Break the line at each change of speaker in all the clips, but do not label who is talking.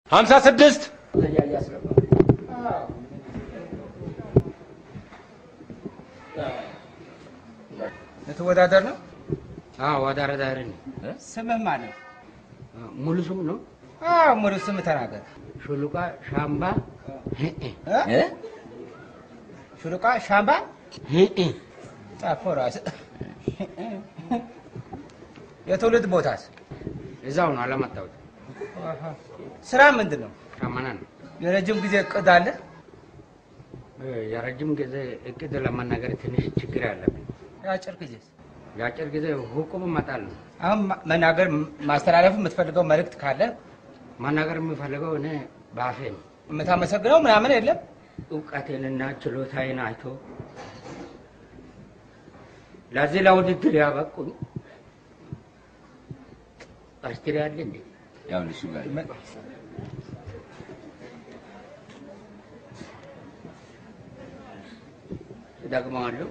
ሀምሳ ስድስት
ልትወዳደር ነው?
ወዳረዳሪ ነው።
ስምህ ማን ነው?
ሙሉ ስም ነው።
አዎ ሙሉ ስም ተናገር።
ሹሉቃ ሻምባ
እ? ሹሉቃ ሻምባ ጻፈው ራስህ። የትውልድ ቦታስ?
እዛው ነው አላመጣሁት።
ስራ ምንድን ነው?
ሻመና ነው።
የረጅም ጊዜ እቅድ አለ?
የረጅም ጊዜ እቅድ ለመናገር ትንሽ ችግር ያለብኝ።
የአጭር ጊዜስ?
የአጭር ጊዜ ሁቁም እመጣል ነው።
አሁን ማ- መናገር ማስተላለፍ የምትፈልገው መልእክት ካለ
መናገር የምፈልገው እኔ በአፌ ነው።
የምታመሰግነው ምናምን የለም?
እውቀቴንና ችሎታዬን አይቶ ለዚህ ለውድድር ያበቁኝ አስትሪ አለ እንዴ?
ያው እሱ ጋር
ደግመዋለሁ።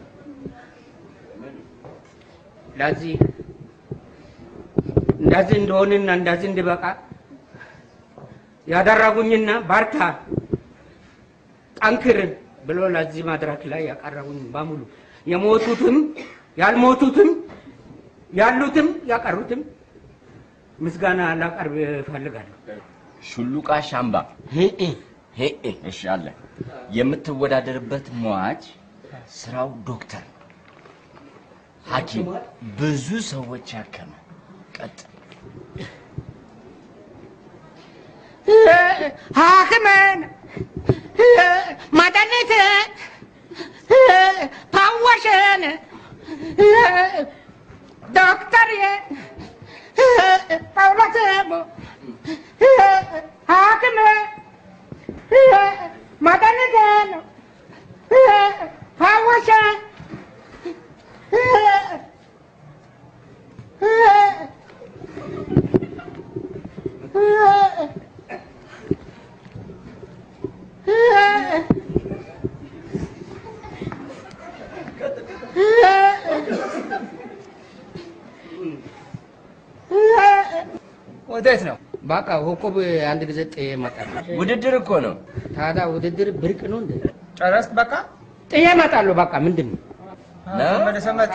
ለዚህ እንደዚህ እንደሆንና እንደዚህ እንድበቃ ያደረጉኝና ባርታ ጠንክር ብሎ ለዚህ መድረክ ላይ ያቀረቡኝ በሙሉ የሞቱትም ያልሞቱትም ያሉትም ያቀሩትም ምስጋና ላቀርብ እፈልጋለሁ።
ሹሉቃ ሻምባ ሄኤ እሺ አለ የምትወዳደርበት ሟች ስራው ዶክተር ነው። ሐኪም ብዙ ሰዎች ያከመ ቀጥ
ሐክምን መድኃኒት ፓወሽን ዶክተር ጳውሎስ ሐክም መድኃኒትን ፓወሽ
ወዴት ነው?
በቃ ሁቁብ አንድ ጊዜ ጥዬ እመጣለሁ።
ውድድር እኮ ነው።
ታዲያ ውድድር ብርቅ ነው እንዴ?
ጨረስክ? በቃ
ጥዬ እመጣለሁ። በቃ ምንድን ነው
ተመልሰህ መጣ።